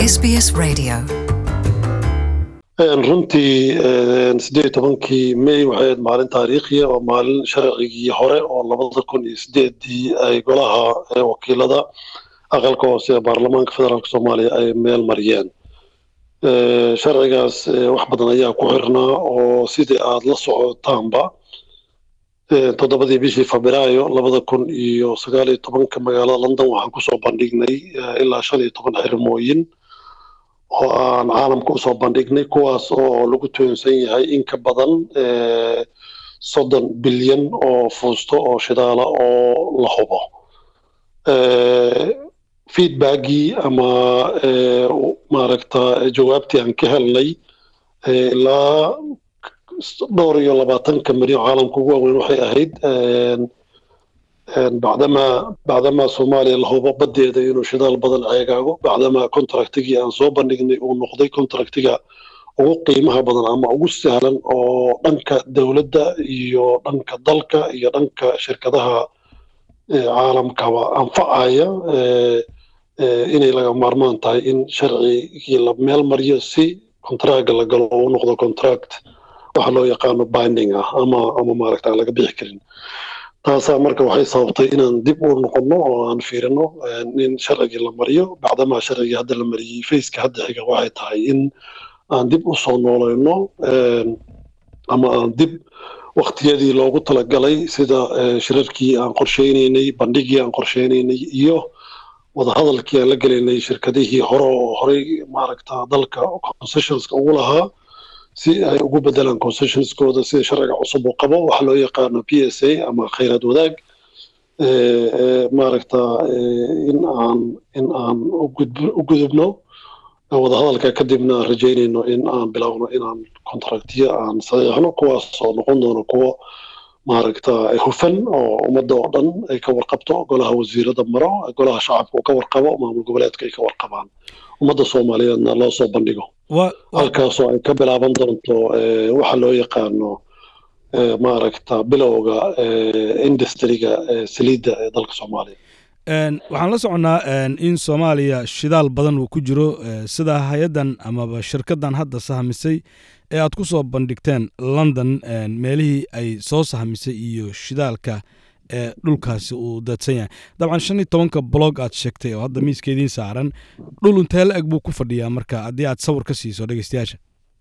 SBS Radio. runtii sideed iyo tobankii may waxay ahayd maalin taariikhiya oo maalin sharcigii hore oo labada kun iyo sideedii ay golaha wakiilada aqalka hoose ee baarlamaanka federaalk soomaaliya ay meel mariyeen sharcigaas wax badan ayaa ku xirnaa oo sidii aad la socotaanba toddobadii bishii febraayo labada kun iyo sagaal iyo tobanka magaalada london waxaan kusoo bandhignay ilaa shan iyo toban xirmooyin oo aan caalamka usoo bandhignay kuwaas oo lagu toonsan yahay in ka badan soddon bilyan oo fuusto oo shidaala oo la hubo feedbackii ama maaragta jawaabtii aan ka helnay ilaa dhowr iyo labaatanka milyan caalamka ugu waaweyn waxay ahayd bacdamaa bacdamaa soomaaliya la hubo baddeeda inuu shidaal badan ceegaago bacdamaa contractigii aan soo bandhignay uu noqday contractiga ugu qiimaha badan ama ugu sahlan oo dhanka dowladda iyo dhanka dalka iyo dhanka shirkadaha caalamkaba anfacaya inay laga maarmaan tahay in sharcigii la meel mariyo si contracga la galo uu noqdo contract waxa loo yaqaano binding ah ama ama maaragta aan laga bixi karin taasaa marka waxay sababtay inaan dib u noqonno oo aan fiirino in sharcigii la mariyo bacdamaa sharcigii hadda la mariyey faceka hadda xiga waxay tahay in aan dib u soo noolayno ama aan dib waktiyadii loogu talagalay sida shirarkii aan qorsheynaynay bandhigii aan qorsheynaynay iyo wadahadalkii aan la gelaynay shirkadihii hore oo horey maaragta dalka concessionska ugu lahaa si ay ugu bedelaan concessionskooda sida sharciga cusub uu qabo waxa loo yaqaano p s a ama khayraad wadaag maaragta in aan in aan u gudubno wadahadalka kadibna aan rajaynayno in aan bilowno inaan contractiyo aan saxiixno kuwaas oo noqon doono kuwo maaragta hufan oo ummadda oo dhan ay ka warqabto golaha wasiirada maro golaha shacabka uu ka warqabo maamul goboleedka ay ka warqabaan ummadda soomaaliyeedna loo soo bandhigo halkaasoo ay ka bilaaban doonto waxa loo yaqaano maaragta bilowga industriga saliidda ee dalka soomaaliya waxaan la soconnaa in soomaaliya shidaal badan uu ku jiro sida hay-addan amaba shirkaddan hadda sahamisay ee aad ku soo bandhigteen london meelihii ay soo sahamisay iyo shidaalka ee dhulkaasi uu daadsan yahay dabcan shan iyo tobanka blog aad sheegtay oo hadda miiskeediin saaran dhul intee la eg buu ku fadhiyaa marka haddii aad sawir ka siiso dhegeystayaasha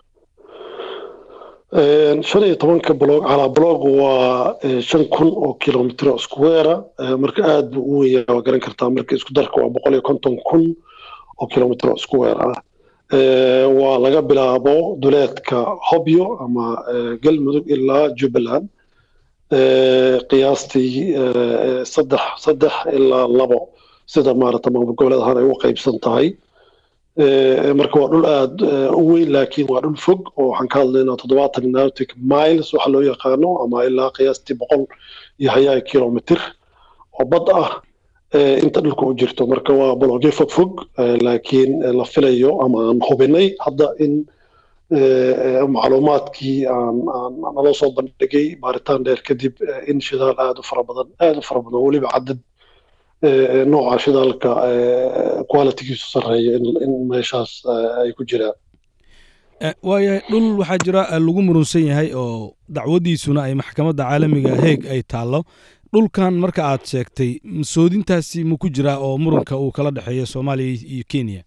shan iyo tobanka blog calaa blog waa shan kun oo kilomitr square marka aad buu u weya waa garan kartaa marka isku darka waa boqol iyo konton kun oo kilomitr square ah waa laga bilaabo duleedka hobyo ama galmudug ilaa jubbaland qiyaastii saddex saddex ilaa labo sida maarata maamul goboleed ahaan ay u qaybsan tahay marka waa dhul aad u weyn laakiin waa dhul fog oo waxaan ka hadlaynaa toddobaatan nautic miles waxa loo yaqaano ama ilaa qiyaastii boqol iyo hayaa kilomitr oo bad ah inta dhulka u jirto marka waa bologyo fog fog laakiin la filayo ama aan hubinay hadda in macluumaadkii aan naloo soo bandhigay baaritaan dheer kadib in shidaal aad u fara badan aad u fara badan weliba cadad nooca shidaalka qualitygiisu sarreeya in meeshaas ay ku jiraan waayahay dhul waxaa jira lagu murunsan yahay oo dacwadiisuna ay maxkamadda caalamiga heeg ay taallo dhulkan marka aad sheegtay soodintaasi ma ku jiraa oo muranka uu kala dhexeeyo soomaaliya iyo kenya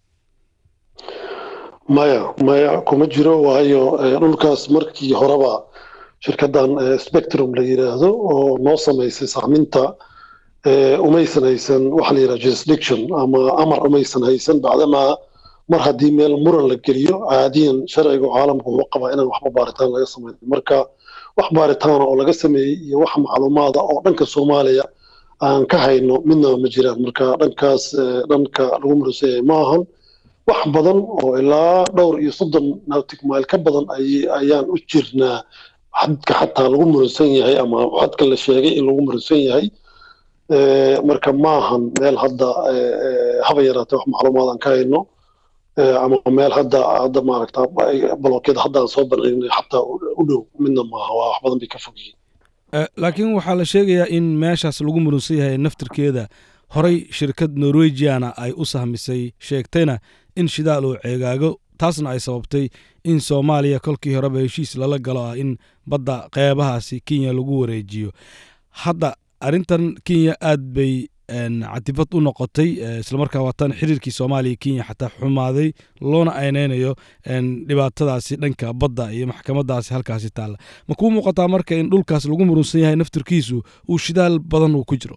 maya maya kuma jiro waayo dhulkaas markii horeba shirkaddan spectrum la yidhaahdo oo noo samaysay sahminta umaysan haysan waxa la yidhaha jurisdiction ama amar umaysan haysan bacdamaa mar haddii meel muran la geliyo caadiyan sharciga caalamka wuxuu qabaa inaan waxba baaritaan laga samayn marka wax baaritaana oo laga sameeyey iyo wax macluumaada oo dhanka soomaaliya aan ka hayno midnaba ma jiraan marka dhankaas dhanka lagu muransan yahay ma ahan wax badan oo ilaa dhowr iyo soddon nautic mile ka badan ayaan u jirnaa xadka xataa lagu muransan yahay ama xadka la sheegay in lagu muransan yahay marka maahan meel hadda haba yaraatee wax macluumaad aan ka hayno ama meel hadda hadda maaragta balokyada hadda aan soo bandhignay xataa u dhow midna maaha waa wax badan bay ka fog yihiin laakiin waxaa la sheegayaa in meeshaas lagu murunsan yahay naftirkeeda horey shirkad norwegiana ay u sahmisay sheegtayna in shidaal uu ceegaago taasna ay sababtay in soomaaliya kolkii horeba heshiis lala galo ah in badda qeybahaasi kenya lagu wareejiyo hadda arrintan kenya aad bay catifad u noqotay islamarkaa waatan xiriirkii soomaaliya kenya xataa xumaaday loona aynaynayo dhibaatadaasi dhanka badda iyo maxkamadaasi halkaasi taalla ma kuu muuqataa marka in dhulkaas lagu murunsan yahay naftirkiisu uu shidaal badan uu ku jiro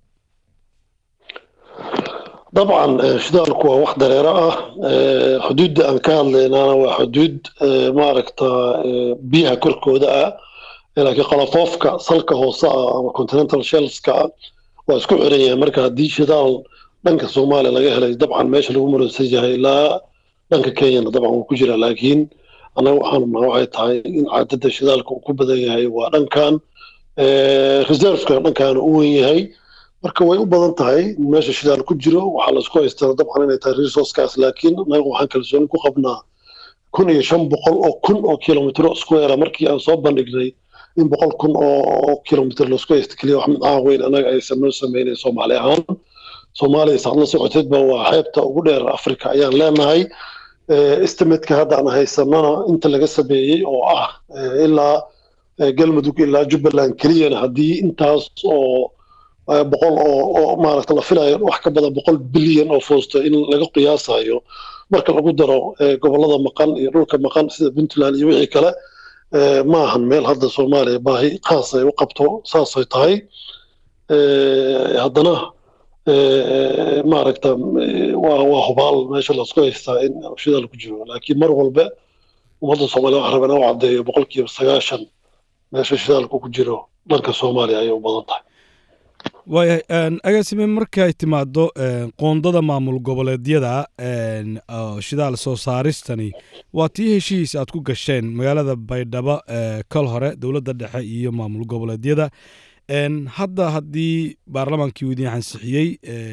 dabcan shidaalku waa wax dareero ah xuduudda aan ka hadlaynana waa xuduud maaragta biyaha korkooda ah laakiin qolofoofka salka hoose ah ama continental shelska ah waa isku xiran yahay marka haddii shidaal dhanka soomaaliya laga helay dabcan meesha lagu muransan yahay ilaa dhanka kenyana dabcan wuu ku jira laakiin annaga waxaanu naha waxay tahay in caadada shidaalka uu ku badan yahay waa dhankan reserveka dhankaana u wen yahay marka way u badan tahay in meesha shidaal ku jiro waxaa laisku haystaa dabcan inay tahay resourcekaas laakiin annaga waxaan kalsooni ku qabnaa kun iyo shan boqol oo kun oo kilomitro square markii aan soo bandhignay in boqol kun oo kilomitr laisku haysta keliya wax midcaan weyn annaga aysan noo sameynayn soomaali ahaan soomaaliya saad la socoteedba waa xeebta ugu dheer africa ayaan leenahay estimatka hadda aan haysanana inta laga sameeyey oo ah ilaa galmudug ilaa jubbaland keliyana haddii intaas oo boqol oo maaragta la filayo wax ka badan boqol bilyan oo foosto in laga qiyaasayo marka lagu daro gobollada maqan iyo dhulka maqan sida puntland iyo wixii kale ma ahan meel hadda soomaaliya baahi khaas ay u qabto saasay tahay haddana maaragta waa waa hubaal meesha lasku haystaa in shidaal ku jiro laakiin mar walba ummadda soomaaliya waxaa rabaa inuu caddeeyo boqolkiiba sagaashan meesha shidaalku ku jiro dhanka soomaaliya ayay u badan tahay waayahay agaasime markay timaado qoondada maamul goboleedyada shidaal soo saaristani waa tii heshiis aad ku gasheen magaalada baydhabo kol hore dowladda dhexe iyo maamul goboleedyada hadda haddii baarlamaankii uu idin ansixiyey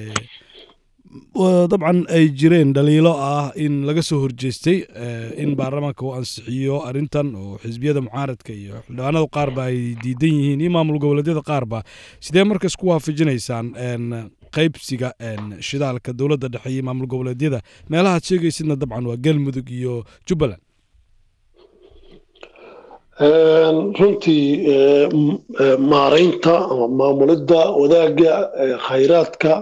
dabcan ay jireen dhaliilo ah in laga soo horjeestay in baarlamaanka uu ansixiyo arrintan oo xisbiyada mucaaradka iyo xildhibaanada qaarba ay diidan yihiin iyo maamul goboleedyada qaarba sidee marka isku waafajinaysaan qaybsiga shidaalka dowladda dhexe iyo maamul goboleedyada meelahaad sheegaysidna dabcan waa galmudug iyo jubbaland runtii maaraynta ama maamulidda wadaagga khayraadka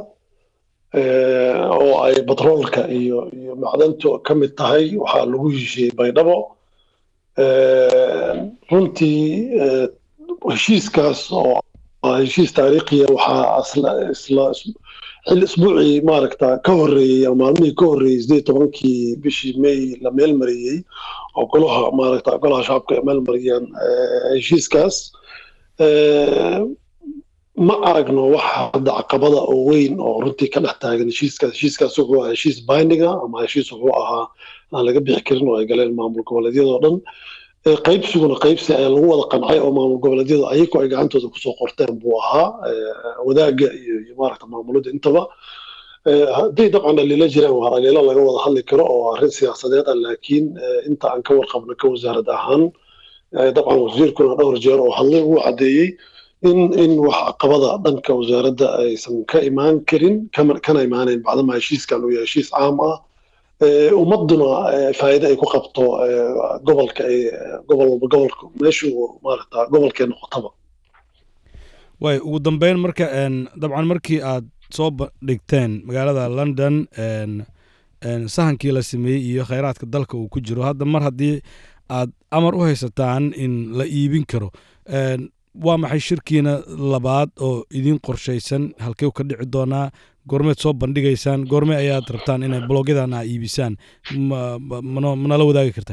oo ay batroolka iyo iyo macdantu ka mid tahay waxaa lagu heshiiyey baydhabo runtii heshiiskaas oo heshiis taariikhiya waxaa isla xil isbuucii maaragta ka horreeyey ama maalmihii ka horreeyey sideed tobankii bishii may la meel mariyey oo golaha maaragta golaha shacabka ay meel mariyeen heshiiskaas ma aragno wax hadda caqabada oo weyn oo runtii ka dhex taagan heshiiskaas heshiiskaas wuxuu ahaa heshiis bindinga ama heshiis wuxuu ahaa aan laga bixi karin oo ay galeen maamul goboleedyada oo dhan qaybsiguna qaybsi ee lagu wada qancay oo maamul goboleedyada ayagu ay gacantooda kusoo qorteen buu ahaa wadaagga iyo maaragta maamulada intaba hadday dabcan dhaliilo jiraan waa dhaliilo laga wada hadli karo oo arrin siyaasadeed ah laakiin inta aan ka warqabno ka wasaarad ahaan dabcan wasiirkuna dhowr jeer oo hadlay uu caddeeyey in in wax caqabada dhanka wasaaradda aysan ka imaan karin kana imaanayn bacdama heshiiskan uu yahay heshiis caam ah ummaduna faa'iide ay ku qabto gobolka gobol walba gobolka meeshuu maaragta gobolkee noqotaba waay ugu dambeyn marka dabcan markii aad soo dhigteen magaalada london sahankii la sameeyey iyo khayraadka dalka uu ku jiro hadda mar haddii aad amar u haysataan in la iibin karo waa maxay shirkiina labaad oo idin qorshaysan halkey ka dhici doonaa goormeed soo bandhigaysaan goorme ayaad rabtaan inay blogyadan a iibisaan manala wadaagi kartaa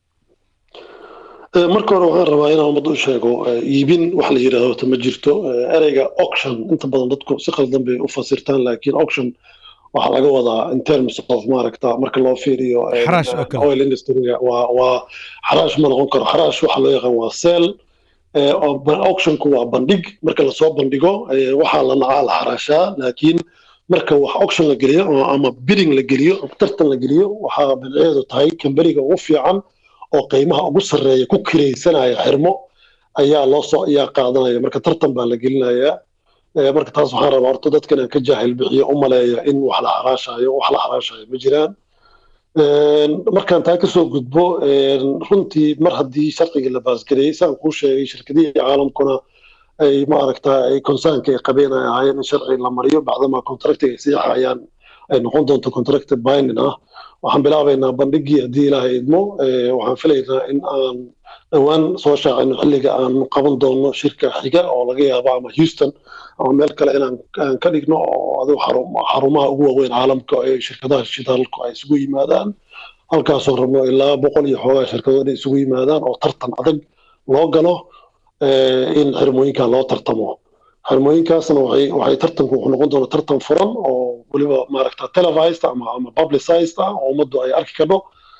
marka hore waxaan rabaa inaan ummadda u sheego iibin wax la yidhaahdo ma jirto ereyga auction inta badan dadku si qaldan bay u fasirtaan laakiin auction waxaa laga wadaa in terms of maaragta marka loo fiiriyo oil industryga waa waa xaraash ma noqon karo xaraash waxa loo yaqaan waa sell auctionku waa bandhig marka lasoo bandhigo waxaa la nacaa la xaraashaa laakiin marka wax auction la geliyo ama bidding la geliyo tartan la geliyo waxaa bidceedu tahay kambaniga ugu fiican oo qiimaha ugu sarreeya ku kiraysanaya xirmo ayaa loo soo ayaa qaadanaya marka tartan baa la gelinayaa marka taas waxaan rabaa horta dadkan aan ka jaahil bixiyo u maleeya in wax la xaraashayo wax la xaraashayo ma jiraan markaan taa kasoo gudbo runtii mar haddii sharcigii la baasgareeyey saan kuu sheegay shirkadihii caalamkuna ay maaragta ay konsaanka ay qabeen ay ahaayeen in sharci la mariyo bacdamaa contractiga ay siixayaan ay noqon doonto contracted binding ah waxaan bilaabaynaa bandhigii haddii ilaahay idmo waxaan filaynaa in aan dhowaan soo shaacino xilliga aan qaban doono shirka xiga oo laga yaabo ama houston ama meel kale inaan ka dhigno oo adigu xarumaha ugu waaweyn caalamka ee shirkadaha shidaalku ay isugu yimaadaan halkaasoo rabno ilaa boqol iyo xoogaa shirkadood inay isugu yimaadaan oo tartan adag loo galo in xirmooyinka loo tartamo xirmooyinkaasna waxay waxay tartanku wuxuu noqon doona tartan furan oo weliba maaragta televised ama ama publicized ah oo ummaddu ay arki karno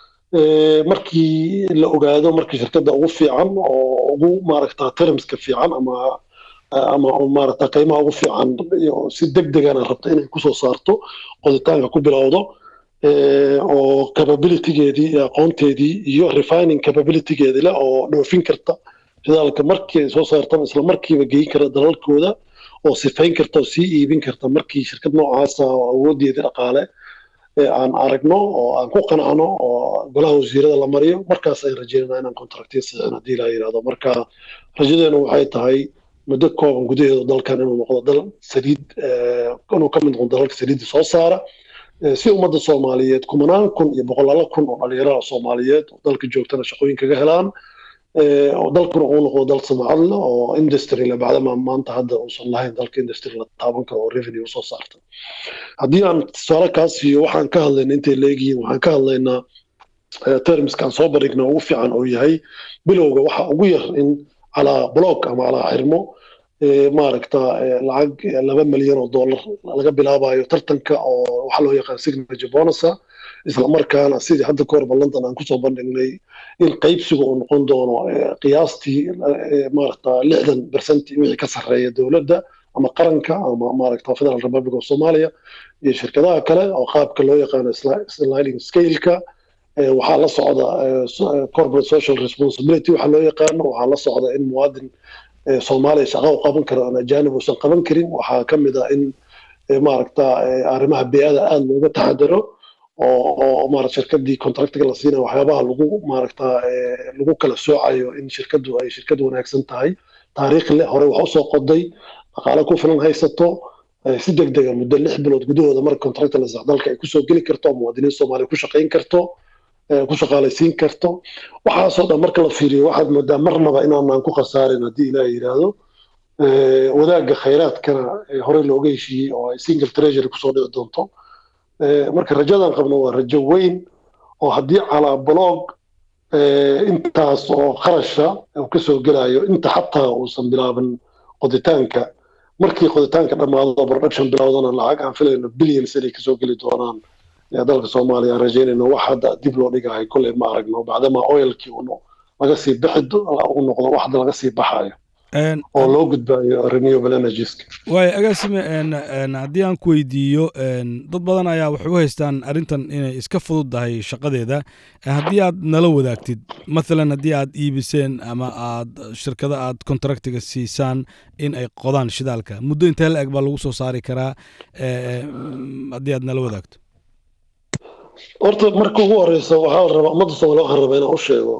markii la ogaado markii shirkadda ugu fiican oo ugu maaragta termska fiican ama ama maaragta qiimaha ugu fiican si deg degana rabta inay kusoo saarto qoditaanka ku bilowdo oo capabilitygeedii iyo aqoonteedii iyo refining capabilitygeedi leh oo dhoofin karta shidaalka markii ay soo saartan isla markiiba geyin kara dalalkooda oo sifayn karta oo sii iibin karta markii shirkad noocaasa oo awoodeedii dhaqaale aan aragno oo aan ku qancno oo golaha wasiirada la mariyo markaas ayaan rajeynana inaan contractiya saxiixin haddii la yidhahdo marka rajadeenu waxay tahay muddo kooban gudaheedu dalkan inuu noqdo dal saliid inuu ka mid noqdo dalalka saliidda soo saara si ummadda soomaaliyeed kumanaan kun iyo boqolaalo kun oo dhalinyarada soomaaliyeed oo dalka joogtana shaqooyin kaga helaan oo dalkuna uu noqdo dal samacad leh oo industry le bacdama maanta hadda uusan lahayn dalka industry la taaban karo oo revenue usoo saarta haddii aan tusaale kaa siiyo waxaan ka hadlayna intay leegihiin waxaan ka hadlaynaa termiskaan soo bandhigna ugu fiican oo yahay bilowga waxa ugu yar in calaa block ama calaa xirmo maaragta lacag laba milyan oo dollar laga bilaabayo tartanka oo waxa loo yaqaan signature bonusa isla markaana sidii hadda ka horba london aan kusoo bandhignay in qaybsiga uu noqon doono qiyaastii maaragta lixdan percent wixii ka sarreeya dowladda ama qaranka ama maaragta federal republic of somalia iyo shirkadaha kale oo qaabka loo yaqaano sliding scaleka waxaa la socda corporate social responsibility waxaa loo yaqaano waxaa la socda in muwaadin soomaaliya shaqa u qaban karo aan ajaanib uusan qaban karin waxaa ka mid ah in maaragta arrimaha bey'ada aada looga taxadaro oo maarata shirkadii contractiga la siinayo waxyaabaha lagu maaragta lagu kala soocayo in shirkaddu ay shirkad wanaagsan tahay taariikh leh hore wax usoo qoday dhaqaale ku filan haysato si deg dega muddo lix bilood gudahooda marka contracta la sax dalka ay kusoo geli karto muwaadiniin soomaaliya ku shaqayn karto ku shaqaalaysiin karto waxaasoo dhan marka la fiiriyo waxaad moodaa marnaba inaanaan ku khasaarin haddii ilaah yidhaahdo wadaagga khayraadkana horey looga heshiiyey oo ay single treasury kusoo dhici doonto marka rajadan qabno waa rajo weyn oo haddii calaa blog intaas oo qarasha uu kasoo gelayo inta xataa uusan bilaaban qoditaanka markii qoditaanka dhammaado production bilowdana lacag aan filayno billions inay kasoo geli doonaan dalka soomaaliya aan rajaynayno wax hadda dib loo dhigahay kolley ma aragno bacdama oilkii laga sii bixi uu noqdo wax hadda laga sii baxayo oo loo gudbaayo renewable energieska waayo agaasime haddii aan ku weydiiyo dad badan ayaa waxay u haystaan arrintan inay iska fududdahay shaqadeeda haddii aad nala wadaagtid mathalan haddii aad iibiseen ama aad shirkada aad contractiga siisaan in ay qodaan shidaalka muddo intee la eg baa lagu soo saari karaa haddii aad nala wadaagto horta marka ugu horeysa waxaa la rabaa ummadda soomaaliya waxaan rabaa inaan u sheego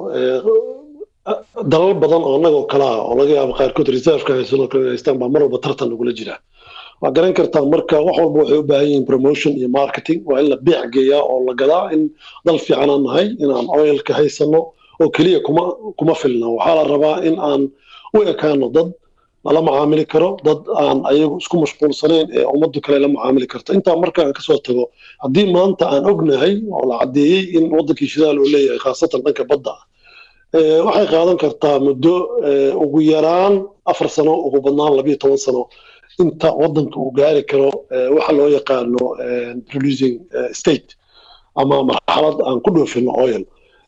dalal badan oo annagoo kale ah oo laga yaabo qaarkood reserveka haysanoo kale haystaan baa mar walba tartan lagula jira waa garan kartaa marka wax walba waxay u baahan yihiin promotion iyo marketing waa in la beec geeyaa oo la gadaa in dal fiican aan nahay inaan oilka haysano oo keliya kuma kuma filna waxaa la rabaa in aan u ekaano dad lala macaamili karo dad aan ayagu isku mashquulsanayn ee ummaddu kale la macaamili karto intaa marka aan kasoo tago haddii maanta aan ognahay oo la caddeeyey in waddankii shidaal uu leeyahay khaasatan dhanka badda ah waxay qaadan kartaa muddo ugu yaraan afar sano ugu badnaan labiyo toban sano inta waddanka uu gaari karo waxa loo yaqaano producing state ama marxalad aan ku dhoofino oil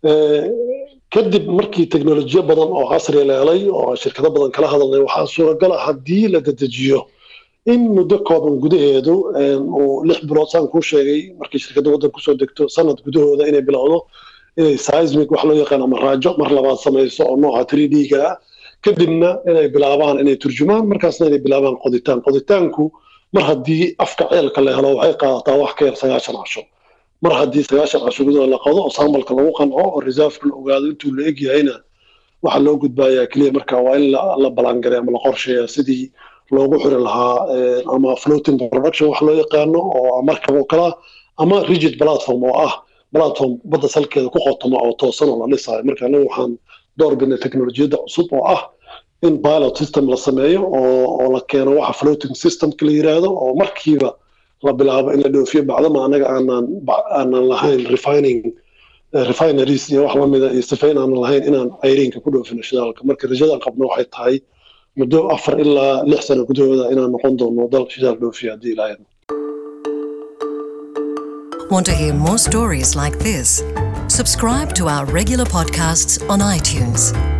kadib markii teknolojiyo badan oo casri la helay oo shirkado badan kala hadalnay waxaa suuragala haddii la dedejiyo in muddo kooban gudaheedu uu lix bilood saan kuu sheegay markii shirkadda waddan kusoo degto sanad gudahooda inay bilowdo inay seismic wax loo yaqaan ama raajo mar labaad samayso oo nooca 3d-ga ah kadibna inay bilaabaan inay turjumaan markaasna inay bilaabaan qoditaan qoditaanku mar haddii afka ceelka la helo waxay qaadataa wax ka yar sagaashan casho mar haddii sagaashan casho gudahood la qado oo sambalka lagu qanco oo reserveka la ogaado intuu la eg yahayna waxaa loo gudbayaa keliya marka waa in la balangaray ama la qorsheeya sidii loogu xiri lahaa ama floating production wax loo yaqaano oo markab oo kala ama rigid platform oo ah platform badda salkeeda ku qotoma oo toosan oo la dhisayo marka anagu waxaan door bidnay teknolojiyadda cusub oo ah in pilot system la sameeyo oo la keeno waxa floating systemka la yiraahdo oo markiiba la bilaabo in la dhoofiyo bacdama anaga aanan aanan lahayn refining refineries iyo wax lamida iyo sifayn aanan lahayn inaan cayriinka ku dhoofino shidaalka marka rajadaan qabno waxay tahay muddo afar ilaa lix sano gudahooda inaan noqon doono dal shidaal dhoofiya haddii ilaahay Want to hear more stories like this? Subscribe to our regular podcasts on iTunes.